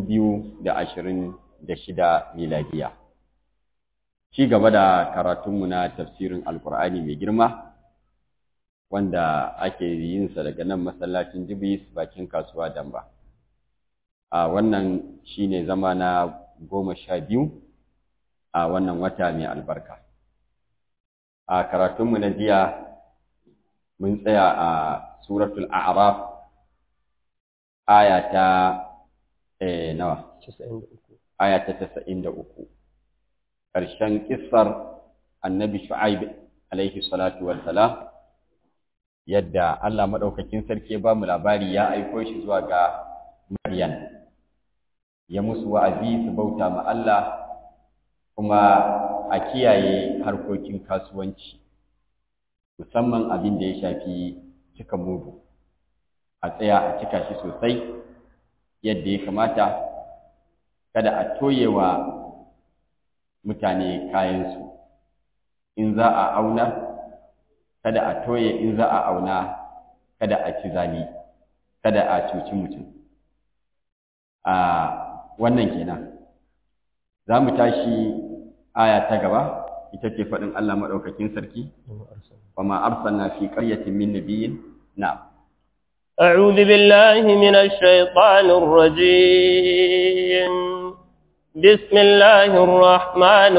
biyu da ashirin da shida miladiya. Ci gaba da karatunmu na tafsirin Alƙur'ani mai girma, wanda ake yinsa daga nan masallacin Jibis bakin kasuwa Damba. A wannan shi ne zama na goma sha biyu a wannan wata mai albarka. A karatunmu na jiya mun tsaya a Suratul A'raf aya ta eh, nawa? Aya ta tasa'in da uku. Ƙarshen ƙissar annabi Shu'aib alaihi salatu wassalam yadda Allah maɗaukakin sarki ya ba mu labari ya aiko shi zuwa ga Maryam. Ya musu wa'azi su bauta ma Allah kuma a kiyaye harkokin kasuwanci, musamman abin da ya shafi cika mudu. a tsaya a cika shi sosai yadda ya kamata kada a toye wa mutane kayansu in za a auna kada a toye in za a auna kada a ci zali kada a cuci mutum a wannan kenan za mu tashi aya ta gaba ita ce faɗin Allah maɗaukakin sarki wa ma arsalna fi qaryatin min nabiyyin na'am أعوذ بالله من الشيطان الرجيم بسم الله الرحمن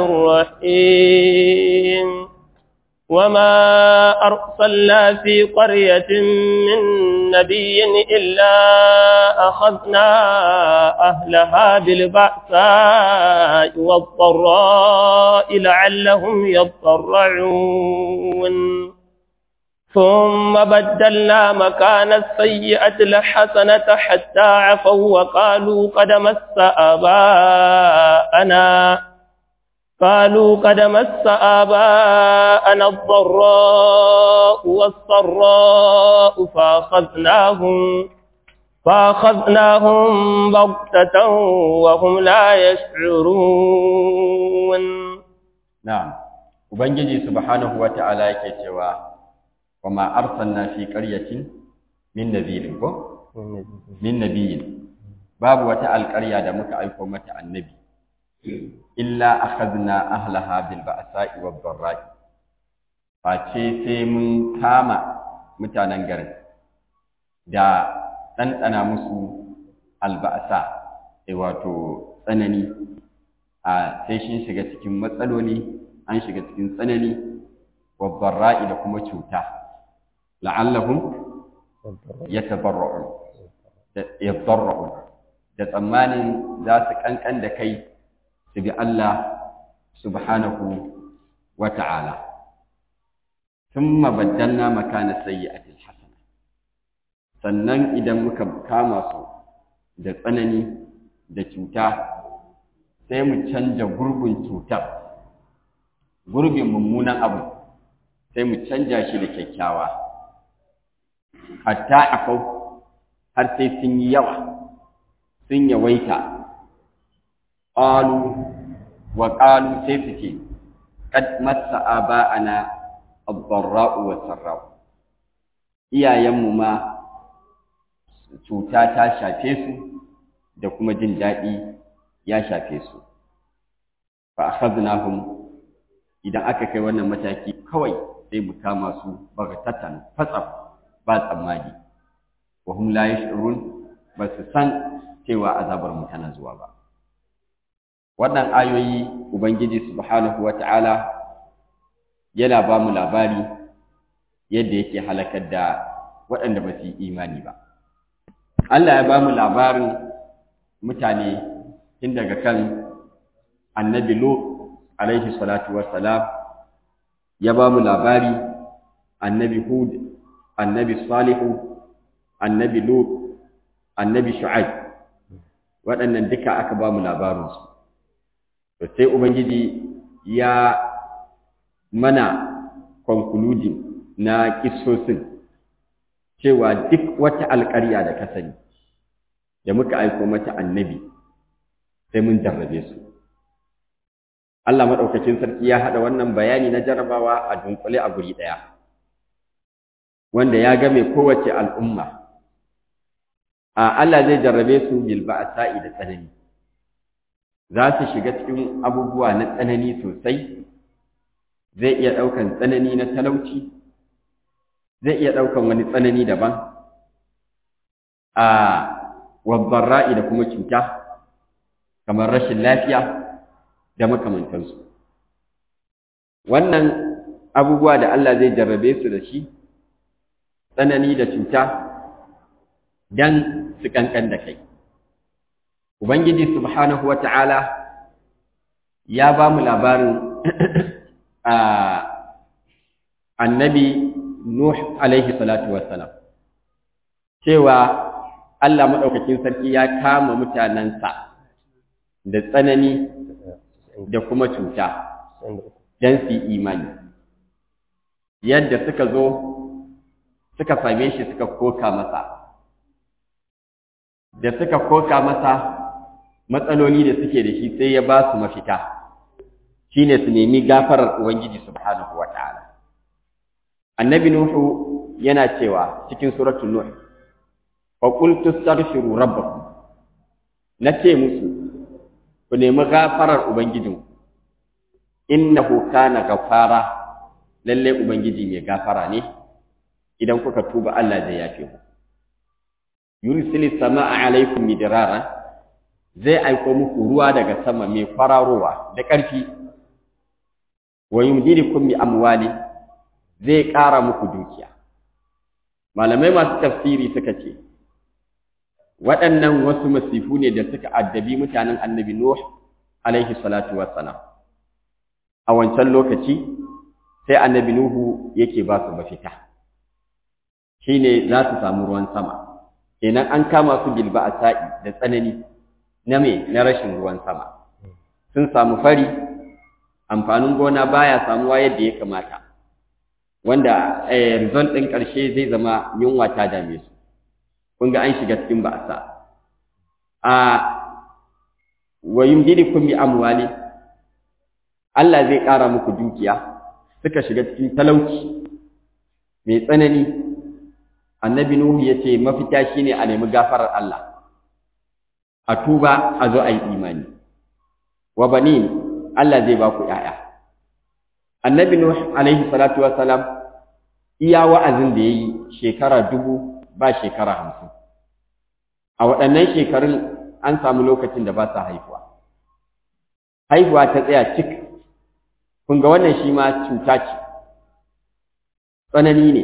الرحيم وما أرسلنا في قرية من نبي إلا أخذنا أهلها بالبأساء والضراء لعلهم يضرعون ثم بدلنا مكان السيئة الحسنة حتى عفوا وقالوا قد مس آباءنا قالوا قد مس آباءنا الضراء والسراء فأخذناهم فأخذناهم بغتة وهم لا يشعرون نعم وبنجي سبحانه وتعالى يكتوى وما أرسلنا في قرية من نذير من نبي باب وتعال القرية da muka aiko mata annabi illa akhadna ahlaha bil ba'sa'i wad dharra'i face sai mun kama mutanen garin da ɗanɗana musu alba'asa wato tsanani a sai shin shiga cikin matsaloli an shiga cikin tsanani wad dharra'i da kuma cuta la'allahum yatabarra'un yadarra'un da tsammanin za su kankan da kai su bi Allah subhanahu wa ta'ala thumma baddalna makana sayyi'atil hasana sannan idan muka kama su da tsanani da cuta sai mu canja gurbin cutar gurbin mummunan abu sai mu canja shi da kyakkyawa hatta akau har sai sun yi yawa sun yawaita ƙalu wa ƙalu sai su ce kad massa aba'ana ad-dharra'u wa sarra'u iyayenmu ma cuta ta shafe su da kuma jin daɗi ya shafe su fa akhadnahum idan aka kai wannan mataki kawai sai mu kama su bagatatan fatsam ba tsammani wa hum la yash'urun ba su san cewa azabar mu tana zuwa ba wannan ayoyi ubangiji subhanahu wata'ala yana ba mu labari yadda yake halakar da waɗanda ba su yi imani ba Allah ya ba mu labarin mutane tun daga kan annabi Lut alaihi salatu wassalam ya ba mu labari annabi Hud annabi Salihu annabi Lut annabi Shu'aib waɗannan duka aka ba mu labarinsu to sai ubangiji ya mana concluding na kissosin cewa duk wata alƙarya da ka sani da muka aiko mata annabi sai mun jarrabe su Allah maɗaukakin sarki ya haɗa wannan bayani na jarrabawa a dunkule a guri ɗaya wanda ya game kowace al'umma Allah zai jarrabe su bil ba'sa'i da tsanani za su shiga cikin abubuwa na tsanani sosai zai iya ɗaukan tsanani na talauci zai iya ɗaukan wani tsanani daban a wabbarra'i da kuma cuta kamar rashin lafiya da makamantansu wannan abubuwa da Allah zai jarrabe su da shi tsanani da cuta dan su kankan da kai ubangiji subhanahu wata'ala ya ba mu labarin annabi nuh alaihi salatu wassalam cewa Allah maɗaukakin sarki ya kama mutanensa da tsanani da kuma cuta don su imani yadda suka zo suka same shi suka koka masa da suka koka masa matsaloli da suke da shi sai ya ba su mafita shine su nemi gafarar ubangiji subhanahu wataala annabi nuhu yana cewa cikin suratul nuh fa qultu astaghfiru rabbakum nace musu ku nemi gafarar ubangijinku innahu kana gafara lalle ubangiji mai gafara ne idan kuka tuba Allah zai yafe ku yursilis samaa alaikum midrara zai aiko muku ruwa daga sama mai kwararowa da ƙarfi wa yumdidukum bi amwali zai ƙara muku dukiya malamai masu tafsiri suka ce waɗannan wasu masifu ne da suka addabi mutanen annabi Nuh alaihi salatu wassalam a wancan lokaci sai annabi Nuhu yake ba su mafita shine za su samu ruwan sama kenan an kama su bilba a sa'i da tsanani na me na rashin ruwan sama sun samu fari amfanin gona baya samuwa yadda ya kamata wanda result ɗin ƙarshe zai zama yunwa ta dame su kun ga an shiga cikin ba'asa a wa yumdidukum bi amwali Allah zai ƙara muku dukiya suka shiga cikin talauci mai tsanani annabi nuhu yace mafita shine a nemi gafarar Allah a tuba a zo a yi imani wa banin Allah zai ba ku ƴaƴa annabi nuh alaihi salatu wassalam iya wa'azin da yayi shekara dubu ba shekara hamsin a waɗannan shekarun an samu lokacin da ba sa haihuwa haihuwa ta tsaya cik kun ga wannan shi ma cuta ce tsanani ne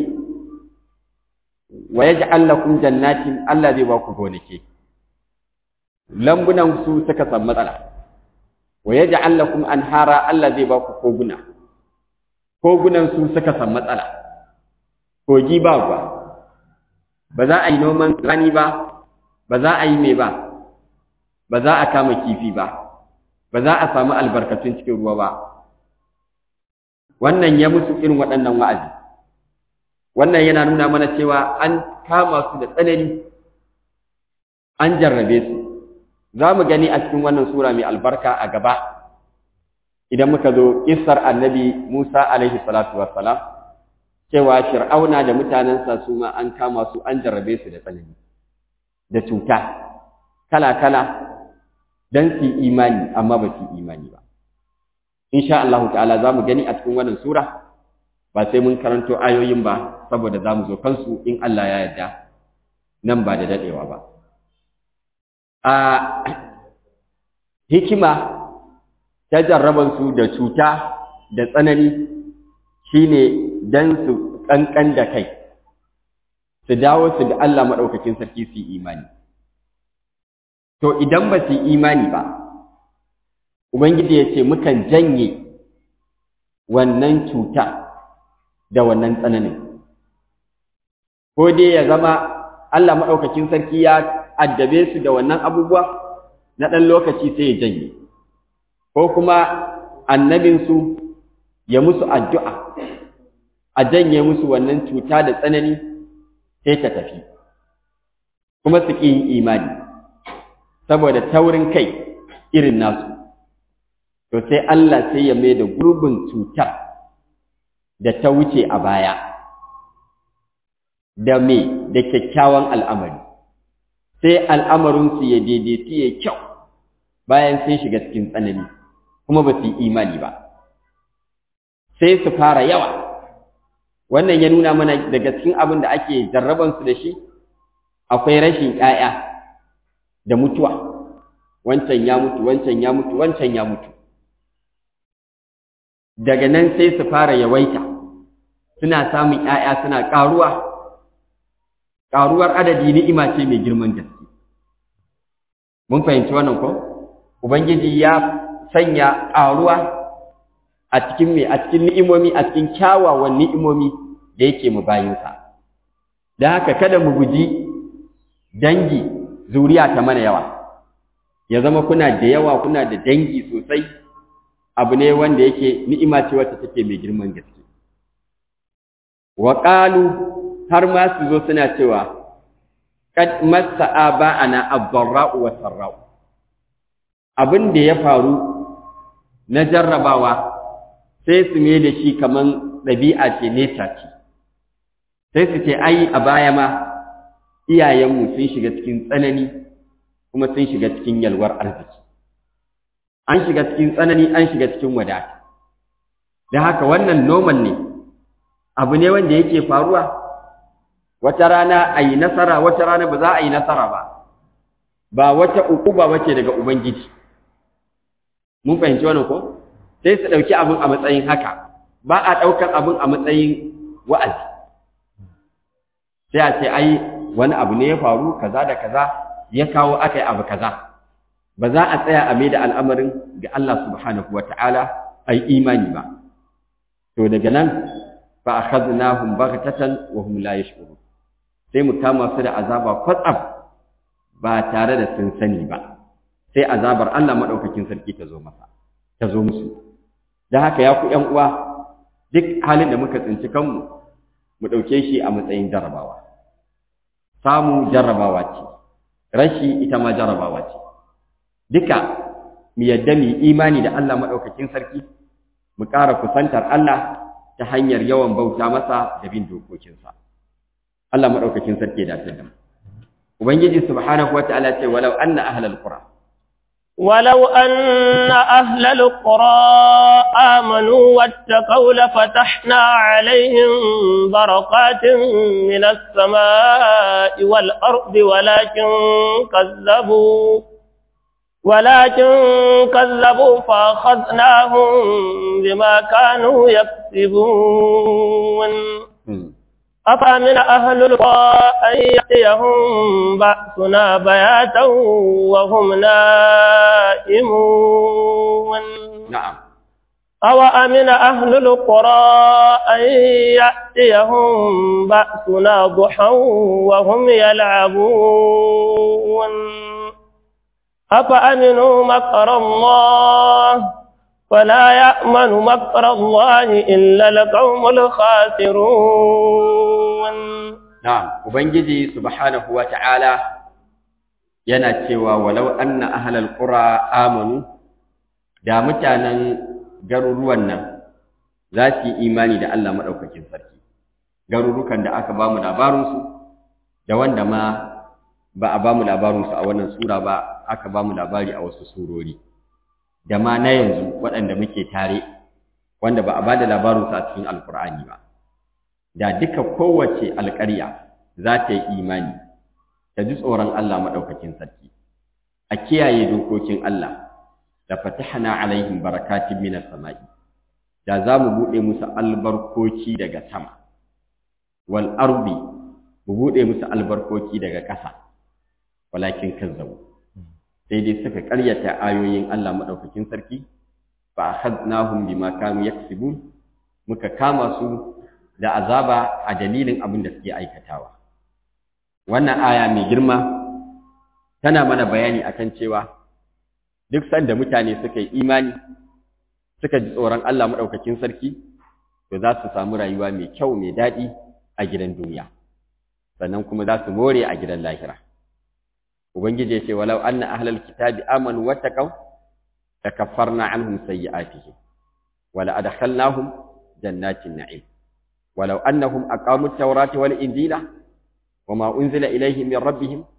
wa yaj'al lakum jannatin Allah zai ba ku gonake lambunan su suka samu matsala wa yaj'al lakum anhara Allah zai ba ku koguna kogunan su suka samu matsala kogi ba ruwa ba za a yi noman rani ba ba za a yi mai ba ba za a kama kifi ba ba za a samu albarkatun cikin ruwa ba wannan ya musu irin waɗannan wa'azi wannan yana nuna mana cewa an kama su da tsanani an jarrabe su za mu gani a cikin wannan sura mai albarka a gaba idan muka zo kissar annabi Musa alaihi salatu wassalam cewa fir'auna da mutanensa su ma an kama su an jarrabe su da tsanani da cuta kala-kala don su imani amma ba su imani ba insha Allah ta'ala za mu gani a cikin wannan sura ba sai mun karanto ayoyin ba saboda za mu zo kansu in Allah ya yarda nan ba da dadewa ba a hikima ta jarrabansu da cuta da tsanani shine dan su kankan da kai su dawo su da Allah maɗaukakin sarki su yi imani to idan ba su yi imani ba ubangiji ya ce mukan janye wannan cuta da wannan tsananin ko dai ya zama Allah maɗaukakin sarki ya addabe su da wannan abubuwa na ɗan lokaci sai ya janye ko kuma annabinsu ya musu addu'a a janye musu wannan cuta da tsanani sai ta tafi kuma su ƙi yin imani saboda taurin kai irin nasu to sai Allah sai ya mai da gurbin cutar da ta wuce a baya da me da kyakkyawan al'amari sai al'amarinsu ya daidaitu ya kyau bayan sun shiga cikin tsanani kuma ba su yi imani ba sai su fara yawa wannan ya nuna mana daga cikin abin da ake jarrabansu da shi akwai rashin ‘ya'ya da mutuwa wancan ya mutu wancan ya mutu wancan ya mutu daga nan sai su fara yawaita suna samun ‘ya'ya suna ƙaruwa ƙaruwar adadi ni'ima ce mai girman gaske mun fahimci wannan ko ubangiji ya sanya ƙaruwa a cikin me a cikin ni'imomi a cikin kyawawan ni'imomi da yake mu bayinsa da haka kada mu guji dangi zuriya ta mana yawa ya zama kuna da yawa kuna da dangi sosai abu ne wanda yake ni'ima ce wacce take mai girman gaske wa qalu har ma su zo suna cewa kad massa aba'ana ad-dharra'u wa sarra'u abin da ya faru na jarrabawa sai su me da shi kaman ɗabi'a ce neta ce sai su ce ai a baya ma iyayenmu sun shiga cikin tsanani kuma sun shiga cikin yalwar arziki an shiga cikin tsanani an shiga cikin wadata da haka wannan normal ne abu ne wanda yake faruwa wata rana a yi nasara wata rana ba za a yi nasara ba ba wata uku ba wace daga ubangiji mun fahimci wannan ko sai su ɗauki abin a matsayin haka ba a ɗaukar abin a matsayin wa'azi sai a ce ai wani abu ne ya faru kaza da kaza ya kawo aka yi abu kaza ba za a tsaya a maida al'amarin ga Allah subhanahu wa ta'ala a yi imani ba to daga nan fa akhadnahum baghtatan wa hum la yash'urun sai mu kama su da azaba kwatsam ba tare da sun sani ba sai azabar Allah madaukakin sarki ta zo masa ta zo musu dan haka ya ku ƴan uwa duk halin da muka tsinci kanmu mu dauke shi a matsayin jarabawa samu jarrabawa ce rashi ita ma jarrabawa ce duka mu yadda mu imani da Allah madaukakin sarki mu ƙara kusantar Allah ta hanyar yawan bauta masa da bin dokokinsa Allah madaukakin sarki da ta ubangiji subhanahu wataala ce walau anna ahlal qura ولو أن أهل القرى آمنوا واتقوا لفتحنا عليهم بركات من السماء والأرض ولكن كذبوا ولكن كذبوا فأخذناهم بما كانوا يكسبون أفمن أهل القرى أن يأتيهم بأسنا بياتا وهم نائمون نعم أو أمن أهل القرى أن يأتيهم بأسنا ضحى وهم يلعبون أفأمنوا مكر الله فلا يأمن مكر الله إلا القوم الخاسرون نعم وبنجي سبحانه وتعالى yana cewa walau anna ahlal qura amanu da mutanen garuruwan nan za su yi imani da Allah madaukakin sarki garurukan da aka bamu labarin su da wanda ma ba a bamu labarin su a wannan sura ba aka bamu labari a wasu surori da ma na yanzu waɗanda muke tare wanda ba a ba da labarinsu a cikin alkur'ani ba da duka kowace alƙarya za ta yi imani ta ji tsoron Allah maɗaukakin sarki a kiyaye dokokin Allah da fatahna alaihim barakatin minas sama'i da za mu buɗe musu albarkoki daga sama wal ardi mu buɗe musu albarkoki daga ƙasa walakin kazzabu sai dai suka ƙaryata ayoyin Allah maɗaukakin sarki fa akhadnahum bima kanu yaksibun muka kama su da azaba a dalilin abin da suke aikatawa wannan aya mai girma tana mana bayani akan cewa duk sanda mutane suka yi imani suka ji tsoron Allah maɗaukakin sarki to za su samu rayuwa mai kyau mai daɗi a gidan duniya sannan kuma za su more a gidan lahira ubangiji ya ce walau anna ahlal kitabi amanu wattaqaw takaffarna anhum sayyi'atihim wala adkhalnahum jannatin na'im walau annahum aqamu at-taurata wal injila wama unzila ilayhim min rabbihim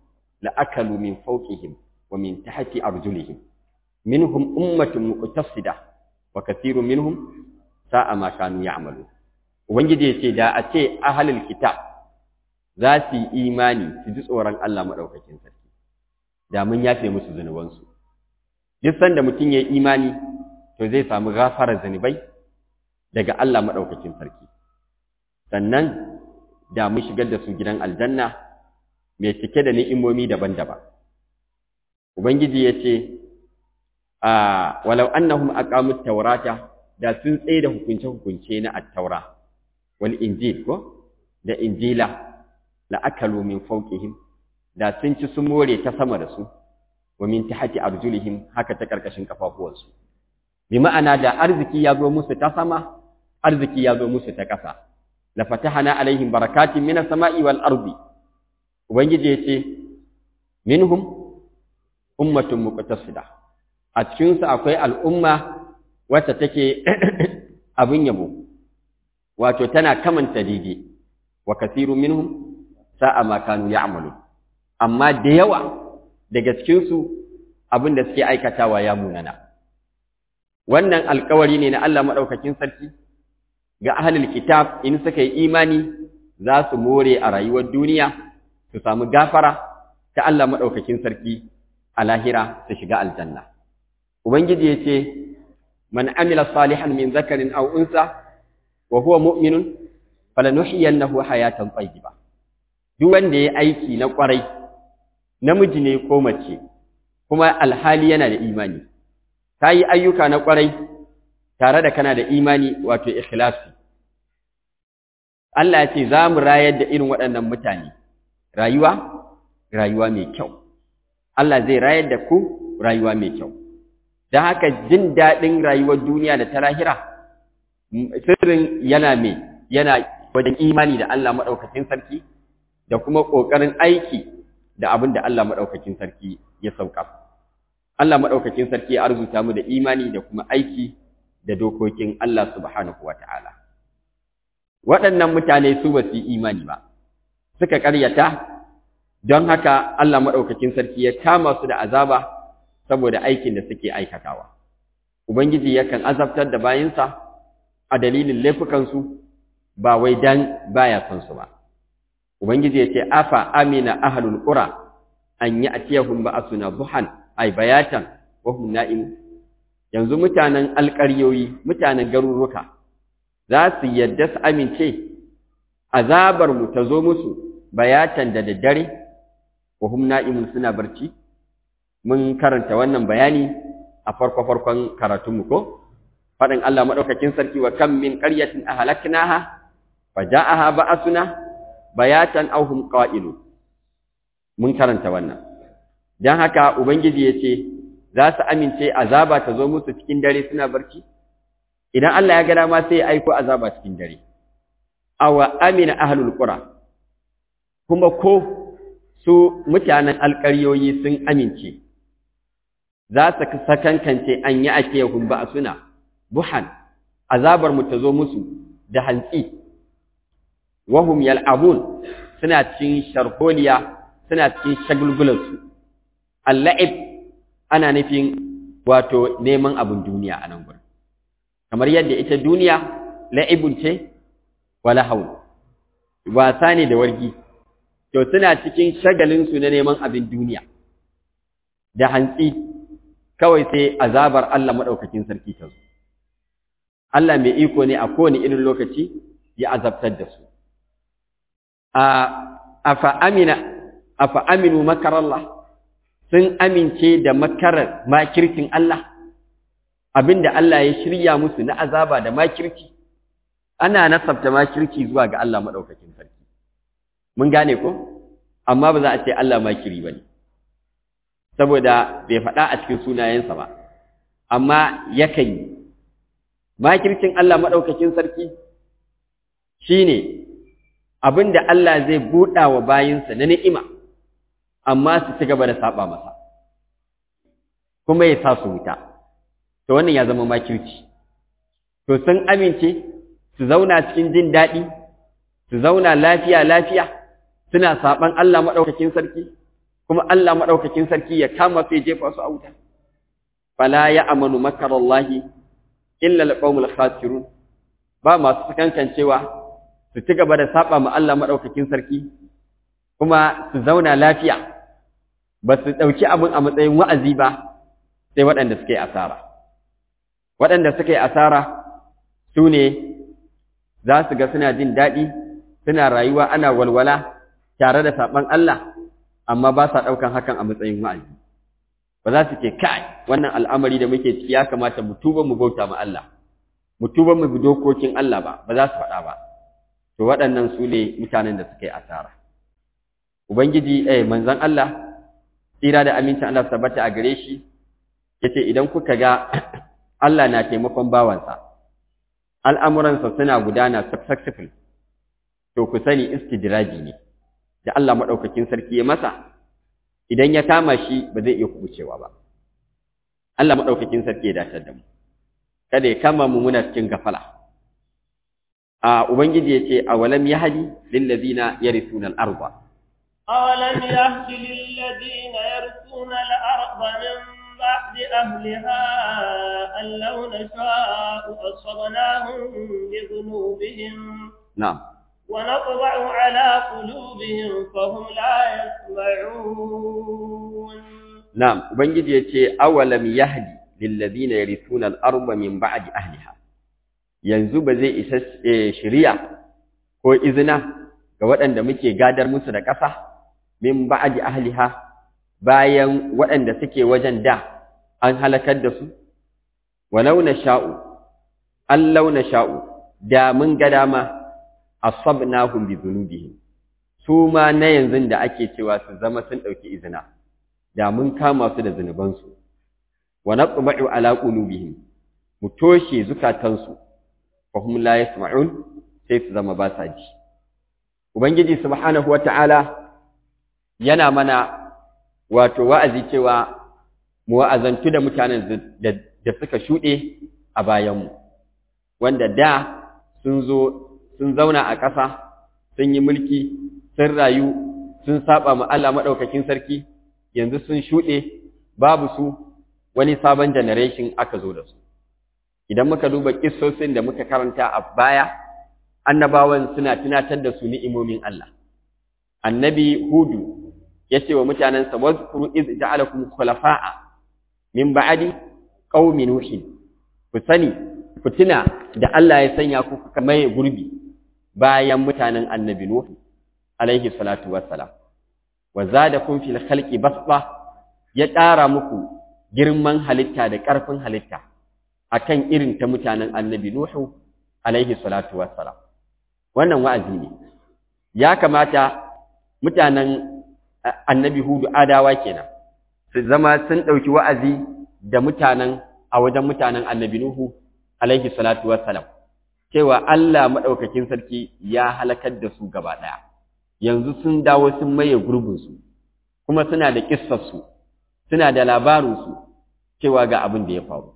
la'akalu min fawqihim wa min tahti arjulihim minhum ummatun muqtasida wa kathirun minhum sa'a ma kanu ya'malu ubangiji yace da a ce ahlul kitab za su yi imani su ji tsoron Allah madaukakin sarki da mun yafe musu zunubansu duk sanda mutum ya yi imani to zai samu gafarar zunubai daga Allah madaukakin sarki sannan da mun shigar da su gidan aljanna mai cike da ni'imomi daban-daban ubangiji yace a walau annahum aqamut tawrata da sun tsaye da hukunce-hukunce na attaura wal injil ko da injila la akalu min fawqihim da sun ci sun more ta sama da su wa min tahti arjulihim haka ta karkashin kafafuwansu bi ma'ana da arziki ya zo musu ta sama arziki ya zo musu ta ƙasa la fatahana alaihim barakatin minas sama'i wal ardi ubangiji yace minhum ummatun muqtasida a cikin su akwai al'umma wacce take abin yabo wato tana kamanta daidai wa kasiru minhum sa'a ma kanu ya'malu amma da yawa daga cikin su abin da suke aikatawa ya munana wannan alkawari ne na Allah madaukakin sarki ga ahlul kitab in suka yi imani za su more a rayuwar duniya su samu gafara ta Allah madaukakin sarki a lahira su shiga aljanna ubangiji yace من عمل صالحا من ذكر أو أنثى وهو مؤمن فلنحيينه حياة طيبة duk wanda ya aiki na kwarai namiji ne ko mace kuma alhali yana da imani ta yi ayyuka na kwarai tare da kana da imani wato ikhlasi Allah ya ce za mu rayar da irin waɗannan mutane rayuwa rayuwa mai kyau Allah zai rayar da ku rayuwa mai kyau don haka jin daɗin rayuwar duniya da ta lahira sirrin yana mai yana wajen imani da Allah maɗaukakin sarki da kuma ƙoƙarin aiki da abin da Allah maɗaukakin sarki ya sauka. Allah maɗaukakin sarki ya arzuta mu da imani da kuma aiki da dokokin Allah subhanahu wa ta'ala. Waɗannan mutane su ba su yi imani ba, suka ƙaryata, don haka Allah maɗaukakin sarki ya kama su da azaba saboda aikin da suke aikatawa. Ubangiji yakan azabtar da bayansa a dalilin laifukansu ba wai dan baya son su ba. Ubangiji ya ce, Afa amina ahalul ƙura an yi atiyahun ba a suna buhan, ai bayatan, wahun na'imu. Yanzu mutanen alƙaryoyi, mutanen garuruka, za su yadda su amince, azabarmu ta zo musu bayatan da daddare, wahum na'imun suna barci? mun karanta wannan bayani a farko-farkon karatunmu ko faɗin Allah maɗaukakin sarki wa kan min ƙaryatin ahlaknaha fa ja'aha ba'asuna bayatan aw hum qa'ilu mun karanta wannan dan haka ubangiji yace za su amince azaba ta zo musu cikin dare suna barci idan Allah ya ga dama sai ya aiko azaba cikin dare aw amina ahlul qura kuma ko su mutanen alƙaryoyi sun amince za su sakankance an yi ake yahun ba suna buhan azabar mu ta zo musu da hantsi wahum yal'abun suna cikin sharholiya suna cikin shagulgulansu alla'ib ana nufin wato neman abin duniya a nan gurin kamar yadda ita duniya la'ibun ce wala haul wasa ne da wargi to suna cikin shagalinsu na neman abin duniya da hantsi kawai sai azabar Allah maɗaukakin sarki ta zo. Allah mai iko ne a kowane irin lokaci ya azabtar da su. Afa aminu makarallah sun amince da makarar makircin Allah, abinda Allah ya shirya musu na azaba da makirci, ana nasabta makirci zuwa ga Allah maɗaukakin sarki. Mun gane ko? Amma ba za a ce Allah makiri ba ne. saboda bai faɗa a cikin sunayensa ba, amma yakan yi. Makircin Allah maɗaukakin sarki shi ne abin da Allah zai buɗa wa bayinsa na ni'ima, amma su ci gaba da saɓa masa, kuma ya sa su wuta, to wannan ya zama makirci. To sun amince su zauna cikin jin daɗi, su zauna lafiya-lafiya, suna saɓan Allah maɗaukakin sarki, kuma Allah madaukakin sarki ya kama su ya jefa su a wuta fala ya amanu makarallahi illa alqaumul khasirun ba masu sakankancewa su ci gaba da saba ma Allah madaukakin sarki kuma su zauna lafiya ba su dauki abin a matsayin wa'azi ba sai waɗanda suka yi asara waɗanda suka yi asara su ne za su ga suna jin daɗi suna rayuwa ana walwala tare da saɓan Allah amma ba sa ɗaukan hakan a matsayin wa'azi ba za su ce kai wannan al'amari da muke ciki ya kamata mu tuba mu bauta ma Allah mu tuba mu bi dokokin Allah ba ba za su faɗa ba to waɗannan su ne mutanen da suka yi asara ubangiji eh manzon Allah tsira da amincin Allah tabbata a gare shi yace idan kuka ga Allah na taimakon bawansa al'amuransa suna gudana successful to ku sani istidraji ne da Allah madaukakin sarki ya masa idan ya kama shi ba zai iya kubucewa ba Allah madaukakin sarki ya dace da mu kada ya kama mu muna cikin gafala a ubangiji yace awalam yahdi lil ladina yarithuna al arda awalam yahdi lil ladina yarithuna al arda min بعد أهلها أن لو نشاء أصبناهم بذنوبهم نعم ونطبع على قلوبهم فهم لا يسمعون نعم وبنجد يتي أولم يهدي للذين يرثون الأرض من بعد أهلها yanzu ba zai isa shiriya ko izina ga waɗanda muke gadar musu da ƙasa min ba'di ahliha bayan waɗanda suke wajen da an halakar da su walau sha'u allau sha'u da mun ga dama asabnahum bi dhunubihim su ma na yanzu da ake cewa su zama sun ɗauki izina da mun kama su da zunubansu wa naqba'u ala qulubihim mu toshe zukatansu fa hum la yasma'un sai su zama ba sa ji ubangiji subhanahu wata'ala yana mana wato wa'azi cewa mu wa'azantu da mutanen da suka shuɗe a bayanmu wanda da sun zo sun zauna a ƙasa sun yi mulki sun rayu sun saba ma Allah maɗaukakin sarki yanzu sun shuɗe babu su wani sabon generation aka zo da su idan muka duba kissosin da muka karanta a baya annabawan suna tunatar da su ni'imomin Allah annabi hudu ya ce wa mutanensa wazkuru iz ja'alakum khulafa'a min ba'di qaumi nuhin ku sani ku tuna da Allah ya sanya ku kuka maye gurbi bayan mutanen annabi nuh alaihi salatu wassalam wa zadakum fil khalqi basba ya ƙara muku girman halitta da ƙarfin halitta akan irin ta mutanen annabi nuhu alaihi salatu wassalam wannan wa'azi ne ya kamata mutanen annabi hudu adawa kenan su zama sun ɗauki wa'azi da mutanen a wajen mutanen annabi nuhu alaihi salatu wassalam cewa Allah maɗaukakin sarki ya halakar da su gaba ɗaya yanzu sun dawo sun maye gurbinsu kuma suna da ƙissarsu suna da labarinsu cewa ga abin da ya faru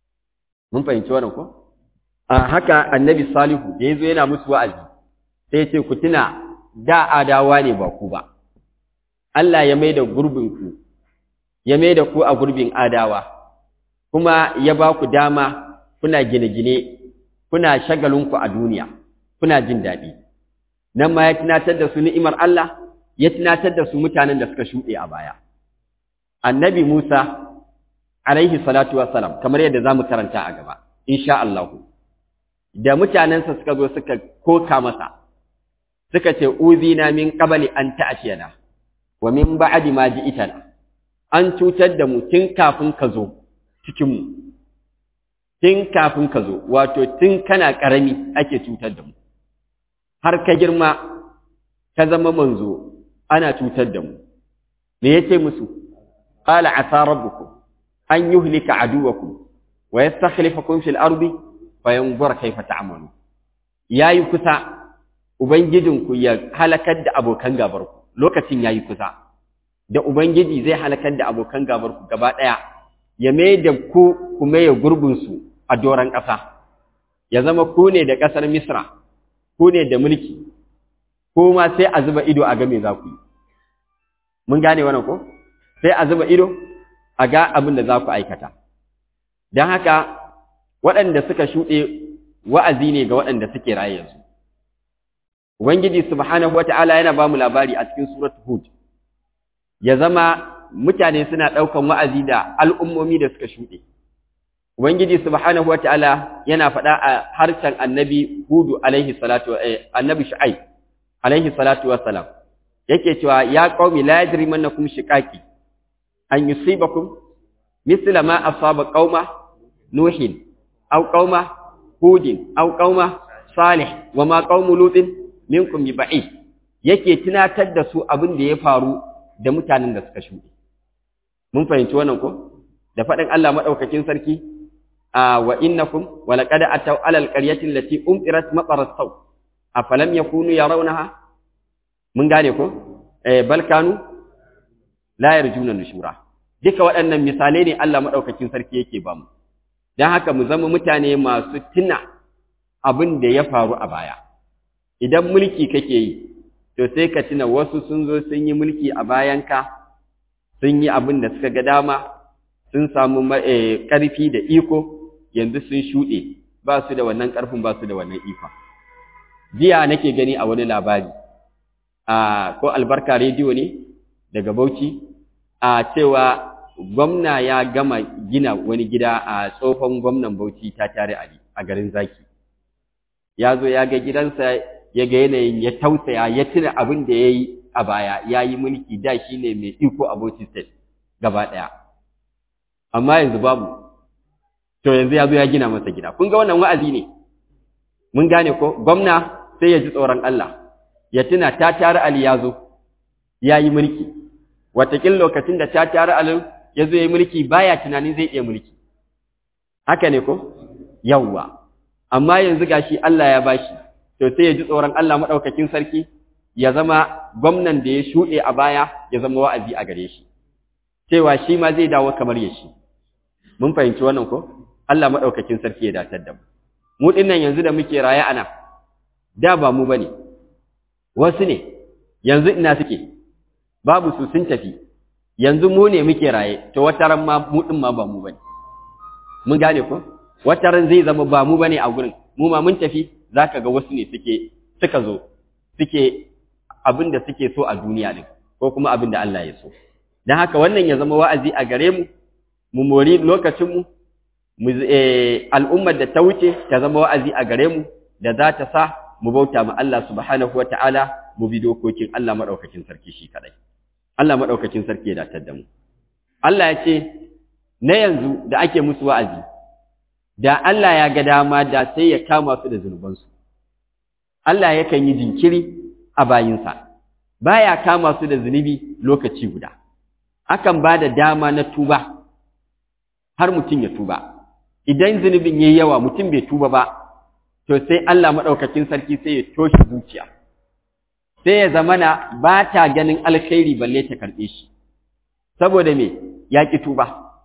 mun fahimci wannan ko a haka annabi salihu da ya zo yana musu wa'azi sai ce ku tuna da adawa ne ba ku ba Allah ya mai da gurbinku ya mai da ku a gurbin adawa kuma ya ba ku dama kuna gine-gine kuna shagalinku a duniya kuna jin daɗi nan ma ya tunatar da su ni'imar Allah ya tunatar da su mutanen da suka shuɗe a baya annabi Musa alaihi salatu wassalam kamar yadda zamu karanta a gaba insha Allah da mutanensa suka zo suka koka masa suka ce uzina min qabli an ta'tiyana wa min ba'di ma ji'tana an cutar da mu tun kafin ka zo cikin mu tun kafin ka zo wato tun kana karami ake cutar da mu har ka girma ka zama manzo ana cutar da mu me yace musu qala asa rabbukum an yuhlika aduwakum wa yastakhlifakum fil ardi fayanzura kayfa ta'malu yayi kusa ubangijinku ya halakar da abokan gabarku lokacin yayi kusa da ubangiji zai halakar da abokan gabarku gaba daya ya mai da ku kuma ya gurbin su a doran ƙasa ya zama ku ne da ƙasar misra ku ne da mulki ko ma sai a zuba ido a ga me za ku yi mun gane wannan ko sai a zuba ido a ga abin da za ku aikata don haka waɗanda suka shuɗe wa'azi ne ga waɗanda suke raye yanzu ubangiji subhanahu wata'ala yana ba mu labari a cikin suratul hud ya zama mutane suna ɗaukan wa'azi da al'ummomi da suka shuɗe ubangiji subhanahu wata'ala yana faɗa a harshen annabi hudu alaihi salatu annabi shu'aib alaihi salatu wassalam yake cewa ya qaumi la yajrimannakum shiqaqi an yusibakum misla ma asaba qauma nuhin aw qauma hudin aw qauma salih wa ma qaumu lutin minkum bi ba'id yake tunatar da su abin da ya faru da mutanen da suka shuɗe mun fahimci wannan ko da faɗin Allah madaukakin sarki a wa innakum wa laqad ataw ala alqaryati allati umtirat matarat saw afalam yakunu yarawnaha mun gane ko eh bal kanu la yarjuna nushura duka waɗannan misalai ne Allah madaukakin sarki yake ba mu dan haka mu zama mutane masu tuna abin da ya faru a baya idan mulki kake yi to sai ka tuna wasu sun zo sun yi mulki a bayanka sun yi abin da suka ga dama sun samu ƙarfi da iko yanzu sun shuɗe ba su da wannan ƙarfin ba su da wannan ikon jiya nake gani a wani labari a ko albarka rediyo ne daga bauchi a cewa gwamna ya gama gina wani gida a tsohon gwamnan bauchi ta tare ali a garin zaki ya zo ya ga gidansa ya ga yanayin ya tausaya ya tuna abin da ya yi a baya ya yi mulki da shi ne mai iko a Bauchi State gaba ɗaya. Amma yanzu babu, to yanzu ya zo ya gina masa gida. Kun ga wannan wa'azi ne, mun gane ko gwamna sai ya ji tsoron Allah, ya tuna ta tare Ali ya zo, ya yi mulki. Watakin lokacin da ta tare Ali ya zo ya yi mulki baya tunanin zai iya mulki. Haka ne ko? Yawwa. Amma yanzu gashi Allah ya bashi. to sai ya ji tsoron Allah maɗaukakin sarki ya zama gwamnan da ya shuɗe a baya ya zama wa'azi a gare shi, cewa shi ma zai dawo kamar ya shi. Mun fahimci wannan ko? Allah maɗaukakin sarki ya datar da mu. Mu ɗinnan yanzu da muke raye ana, da ba mu ba ne, wasu ne, yanzu ina suke, babu su sun tafi, yanzu mu ne muke raye, to wata ran ma mu ɗin ma ba mu ba ne. Mun gane ko? Wata ran zai zama ba mu ba ne a gurin, mu ma mun tafi, za ka ga wasu ne suke suka zo suke abin da suke so a duniya din ko kuma abin da Allah ya so don haka wannan ya zama wa'azi a gare mu mu mori lokacinmu mu al'ummar da ta wuce ta zama wa'azi a gare mu da za ta sa mu bauta ma Allah subhanahu wata'ala mu bi dokokin Allah madaukakin sarki shi kadai Allah madaukakin sarki ya datar da mu Allah ya ce na yanzu da ake musu wa'azi da Allah ya ga dama da sai ya kama su da zunubansu. Allah yakan yi jinkiri a bayinsa, baya kama su da zunubi lokaci guda. Akan ba da dama na tuba, har mutum ya tuba. Idan zunubin ya yawa mutum bai tuba ba, to sai Allah maɗaukakin sarki sai ya toshe zuciya. Sai ya zamana ba ta ganin alkhairi balle ta karɓe shi. Saboda me, ya ƙi tuba,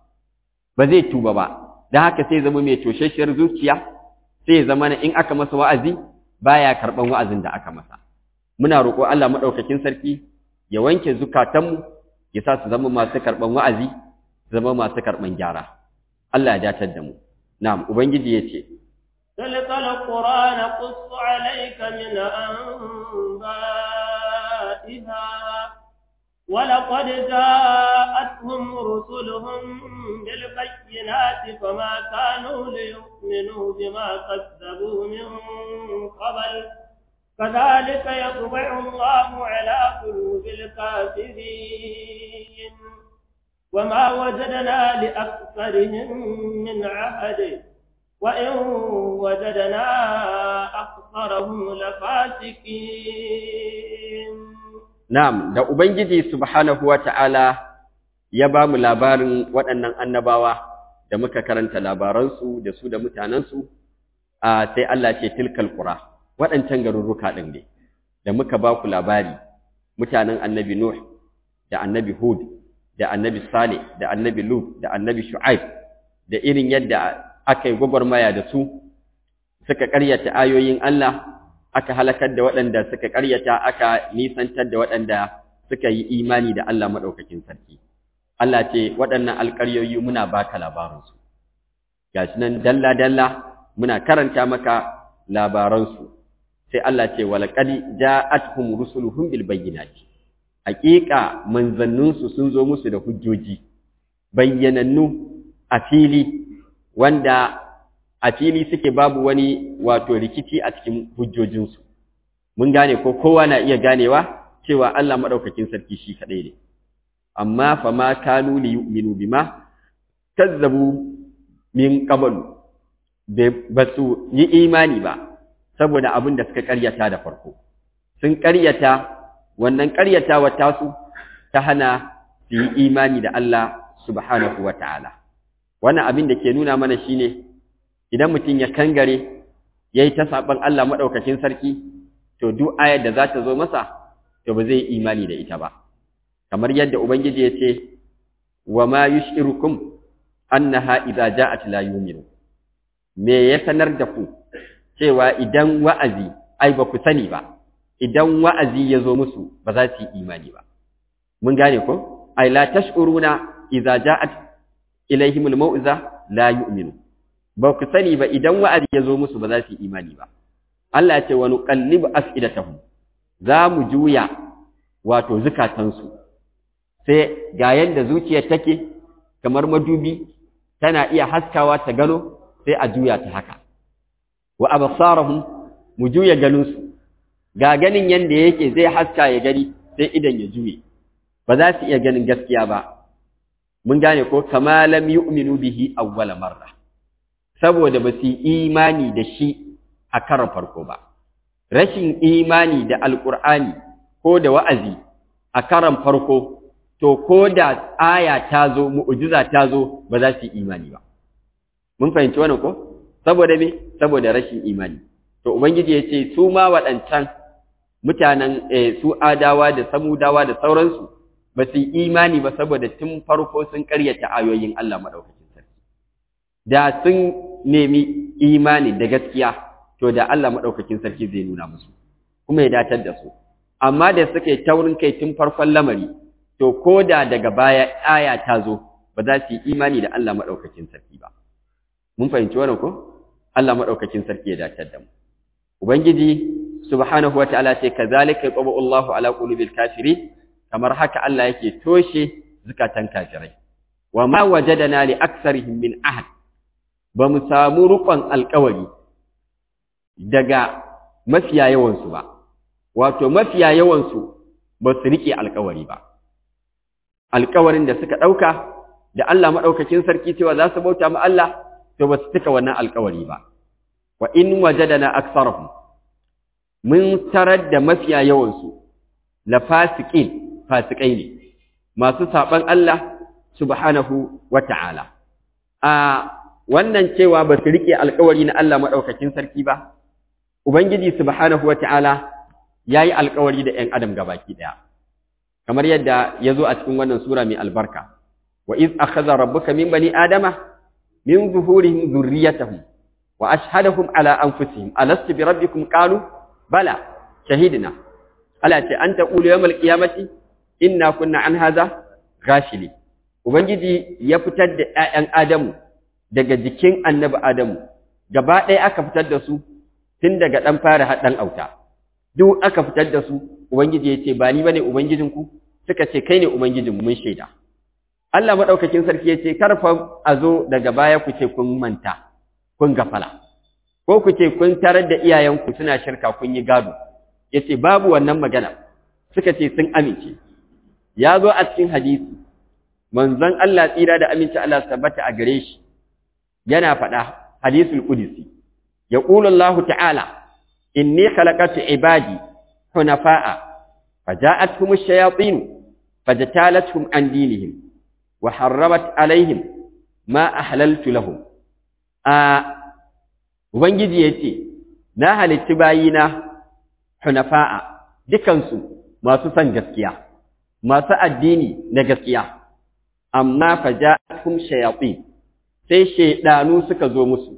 ba zai tuba ba. da haka sai zama mai toshashiyar zuciya sai zama in aka masa wa'azi baya karban wa'azin da aka masa muna roƙo Allah madaukakin sarki ya wanke zukatanmu ya sa su zama masu karban wa'azi su zama masu karban gyara Allah ya datar da mu na'am ubangiji yace تلك القرآن قص عليك من أنبائها ولقد جاءتهم رسلهم بالبينات فما كانوا ليؤمنوا بما كذبوا من قبل كذلك يطبع الله على قلوب الكافرين وما وجدنا لأكثرهم من عهد وإن وجدنا أكثرهم لفاسقين Na'am, da Ubangiji Subhanahu wa ta'ala ya ba mu labarin waɗannan annabawa da muka karanta labaransu da su da mutanensu, a sai Allah ce tilkal ƙura, waɗancan garurruka ɗin ne, da muka ba ku labari, mutanen annabi Nuh, da annabi Hud, da annabi Saleh, da annabi Lut, da annabi Shu'aib, da irin yadda aka yi gwagwarmaya da su, suka ƙaryata ayoyin Allah, aka halakar da waɗanda suka ƙaryata aka nisantar da waɗanda suka yi imani da Allah madaukakin sarki Allah ce waɗannan alƙaryoyi muna baka labaransu gashi nan dalla dalla muna karanta maka labaransu sai Allah ce walaqad ja'atuhum rusuluhum bil bayyinati haƙiƙa manzanninsu sun zo musu da hujjoji bayyanannu a fili wanda a fili suke babu wani wato rikici a cikin hujjojinsu mun gane ko kowa na iya ganewa cewa Allah madaukakin sarki shi kadai ne amma fa ma kanu li yu'minu bima kazzabu min qablu ba su yi imani ba saboda abin da suka karyata da farko sun karyata wannan karyatawa tasu ta hana su yi imani da Allah subhanahu wa ta'ala wannan abin da ke nuna mana shine idan mutum ya kangare yayi ta saban Allah madaukakin sarki to duk ayar da za ta zo masa to ba zai imani da ita ba kamar yadda ubangiji ya ce wa ma yushirukum annaha idza ja'at la yu'minu me ya sanar da ku cewa idan wa'azi ai ba ku sani ba idan wa'azi ya zo musu ba za su yi imani ba mun gane ko ai la tash'uruna idza ja'at ilaihimul mau'iza la yu'minu ba ku sani ba idan wa'azi ya zo musu ba za su yi imani ba Allah ya ce wa nuqallibu af'idatahum za mu juya wato zukatansu sai ga yanda zuciyar take kamar madubi tana iya haskawa ta gano sai a juya ta haka wa absarahum mu juya ganinsu ga ganin yanda yake zai haska ya gani sai idan ya juye ba za su iya ganin gaskiya ba mun gane ko kama lam yu'minu bihi awwala marra saboda ba su imani da shi a karon farko ba rashin imani da alqur'ani ko da wa'azi a karon farko to ko da aya ta zo mu'jiza ta zo ba za su imani ba mun fahimci wannan ko saboda me saboda rashin imani to ubangiji ya ce su ma waɗancan mutanen su adawa da samudawa da sauransu ba su imani ba saboda tun farko sun karyata ayoyin Allah madaukakin sarki da sun nemi imani da gaskiya to da Allah madaukakin sarki zai nuna musu kuma ya datar da su amma da suka yi taurin kai tun farkon lamari to ko da daga baya aya ta zo ba za su yi imani da Allah madaukakin sarki ba mun fahimci wannan ko Allah madaukakin sarki ya datar da mu ubangiji subhanahu wataala ce kazalika yaqbu Allahu ala qulubil kafirin kamar haka Allah yake toshe zukatan kafirai wa ma wajadana li aksarihim min ahad ba mu samu rukun alƙawari daga mafiya yawan su ba wato mafiya yawan su ba su rike alƙawari ba alƙawarin da suka ɗauka da Allah maɗaukakin sarki cewa za su bauta ma Allah to ba su cika wannan alƙawari ba wa in wajadana aksarahum mun tarar da mafiya yawansu la fasiqin fasikai ne masu saban Allah subhanahu wata'ala a wannan cewa ba su rike alƙawari na Allah maɗaukakin sarki ba ubangiji subhanahu wata'ala yayi alƙawari da ƴan adam gabaki ɗaya kamar yadda ya zo a cikin wannan sura mai albarka wa iz akhadha rabbuka min bani adama min zuhurihim dhurriyyatahum wa ashhadahum ala anfusihim alastu bi rabbikum qalu bala shahidna ala ce an taqulu yawmal qiyamati inna kunna an hadha ghafili ubangiji ya fitar da ƴaƴan adamu daga jikin annabi adamu gaba ɗaya aka fitar da su tun daga ɗan fara har ɗan auta duk aka fitar da su ubangiji ya ce ba ni bane ubangijinku suka ce kai ne ubangijinmu mun shaida Allah madaukakin sarki ya ce karfa a zo daga baya ku ce kun manta kun gafala ko ku ce kun tarar da iyayenku suna shirka kun yi gado ya ce babu wannan magana suka ce sun amince ya zo a cikin hadisi manzon Allah tsira da aminci Allah tabbata a gare shi yana faɗa hadisul qudsi yaqulu Allah ta'ala inni khalaqatu ibadi hunafa'a faja'atuhum ash-shayatin fajtalatuhum an dinihim wa harramat alaihim ma ahlaltu lahum a ubangiji yace na halitti bayina hunafa'a dukansu masu san gaskiya masu addini na gaskiya amma faja'atuhum shayatin sai shaydanu suka zo musu